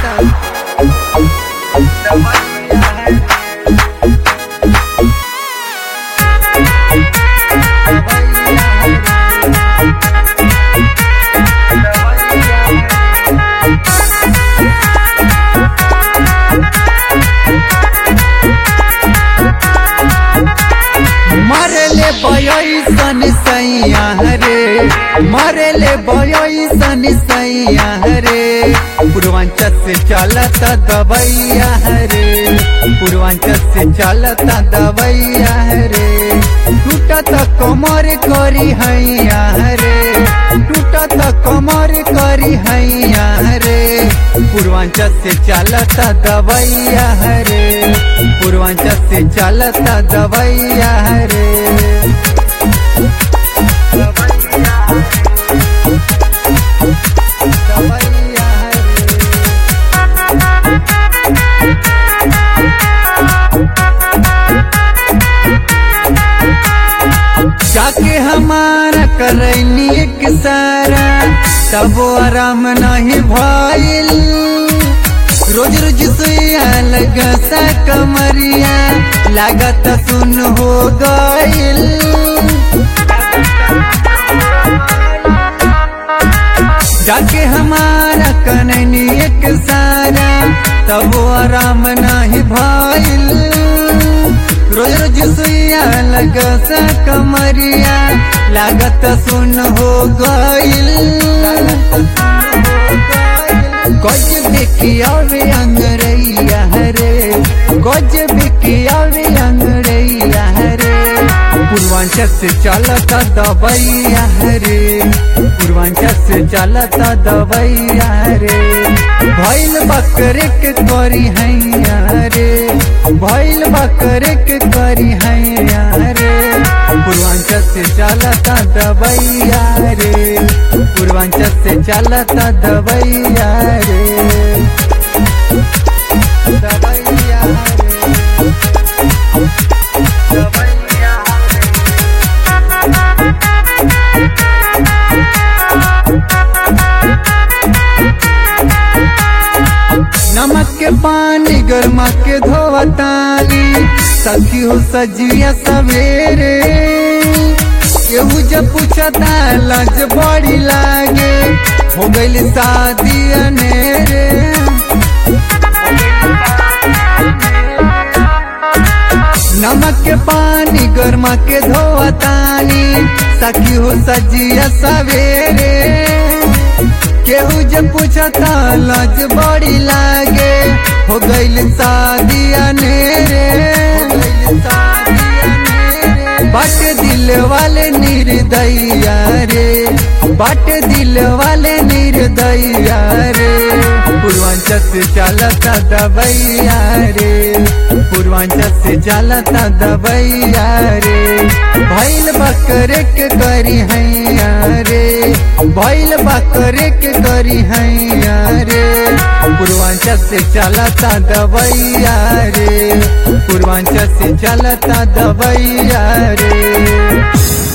चलता मरले बयसन सैया रे मरले बयसन सैया रे पूर्वांचल से चलता दवैया रे पूर्वांचल से चलता दवैया रे टूटत कमर करी हैया रे टूटत कमर करी हैया रे पूर्वांचल से चलता दवैया रे पूर्वांचल से चलता दवैया रे दवैया रे जाके हमारा करैनी एक सारा तब आराम नहीं भइल रोज रोज सुइया लगा सा कमरिया लागत सुन हो गइल जाके हमारा कनैनी एक सारा तब आराम नहीं भइल रोज रोज सुइया लगा सा कमरिया लागत सुन हो गइल गज बिकियावे अंगरैया रे गज बिकियावे अंगरैया रे पूर्वांचल से चलता दबैया रे पूर्वांचल से चलता दबैया रे भैल बकरे के करी हैया रे भैल बकरे के करी हैया रे पूर्वांचल से चलता दबैया रे पूर्वांचल से चलता दबैया रे दबैया रे दबैया रे नमक के पानी गरमा के धोवताली सखी हो सजिया सवेरे केहू जब पूछता लज बड़ी लागे हो गइल शादी अनेरे नमक के पानी गरमा के धोवतानी सखी हो सजिया सवेरे केहू जब पूछता लज बड़ी लागे हो गइल शादी अनेरे बट दिल वाले निर्दया रे बट दिल वाले निर्दया रे पूर्वांचल से चलता दबैया रे पूर्वांचल से चलता दबैया रे भैल बकरे के करी हैया रे भैल बकरे के करी हैया रे पूर्वांचल से चलता दबैया रे पूर्वांचल से चलता दबैया रे